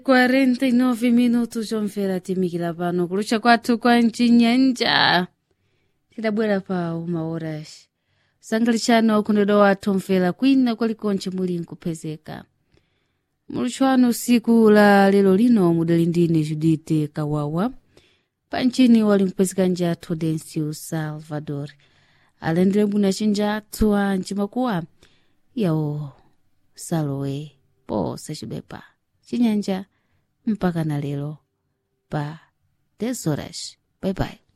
49 minutos zomvera timikira pano kulucha kwathu kwa mchinyanja tidabwera pa uma horas sangalitsano okondedwa wathu omvera kwina kwalikonche muli nkupezeka mulutshwano usiku la lero lino mudali ndine judite kawawa panchini wali nkupezeka njathu dencio salvador alendere mbuna cinjathu a mcimakuwa yawo salowe pose cibepa chinyanja mpaka na lero pa 10 horas bye bye